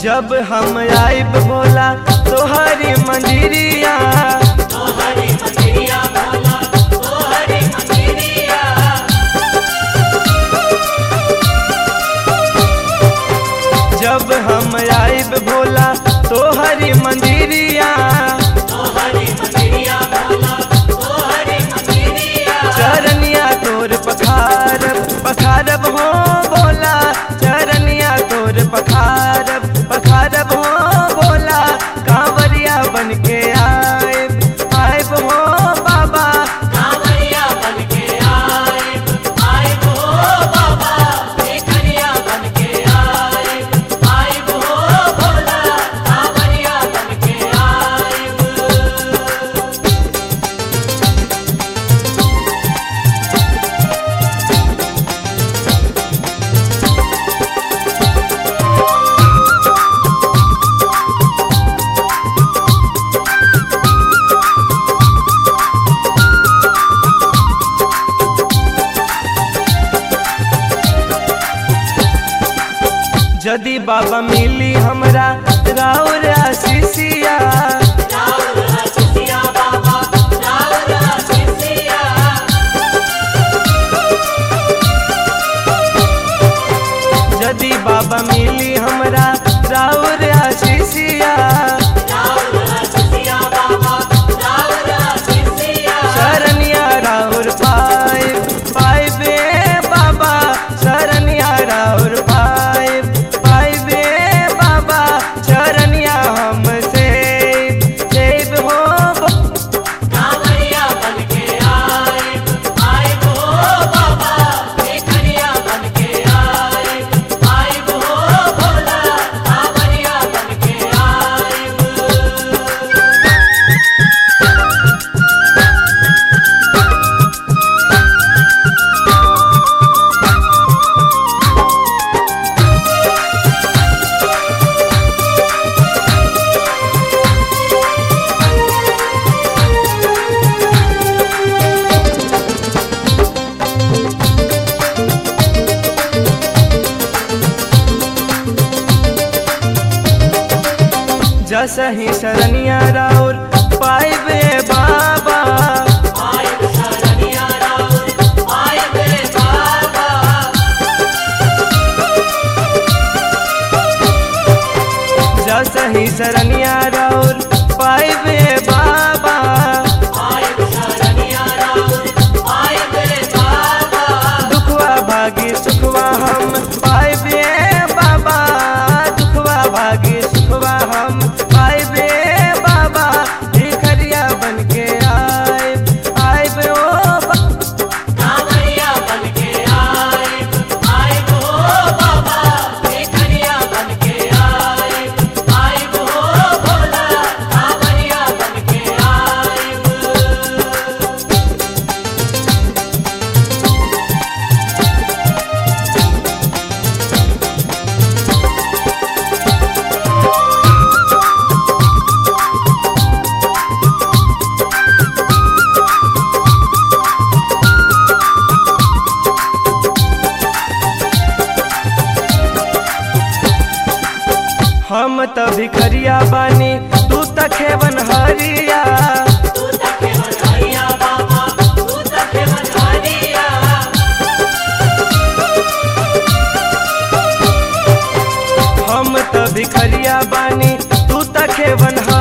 जब हम आइब भोला तोहरी मंदिरिया तोहरी मंदिरिया भोला तोहरी मंदिरिया जब हम आइब भोला तोहरी मंदिरिया तोहरी मंदिरिया भोला तोहरी मंदिरिया चरनिया तोर पखारब पखारब हो भोला चरनिया तोर पखारब पखारब हो भोला कांवरिया बन के आइब आइब हो बाबा कांवरिया बनके आए आए हो बाबा भिखरिया बनके आए आए हो भोला कांवरिया बनके आए जदि बाबा मिली हमरा राउर आशीषिया राउर हसिया बाबा राउर हसिया जदि बाबा मिली हमरा राउर आशीषिया राउर हसिया बाबा राउर हसिया शरनिया राउर पाइब पाइबे बाबा शरनिया राउर पाइब पाइबे बाबा शरनिया हमसे सेब हो कांवरिया बनके आए आए हो बाबा भिखरिया बनके आए आए हो भोला कांवरिया बनके आए जसही शरनिया राउर पाइबे बाबा आए शरणिया राउर आए बे बाबा जसही शरनिया राउर पाइबे बाबा आए शरणिया राउर आए बे बाबा दुखवा भागी सुखवा हम पाइबे बाबा दुखवा भागी सुखवा हम पाइबे बाबा भिखरिया बन के आइब आइब ओ बा- कांवरिया बनके आए आए हो बाबा भिखरिया बनके आए आए हो भोला कांवरिया बनके आए हम त भिखरिया बानी तू त खेवन हरिया तू तके बधाइया बाबा तू तके बधाइया हम त भिखरिया बानी तू त खेवन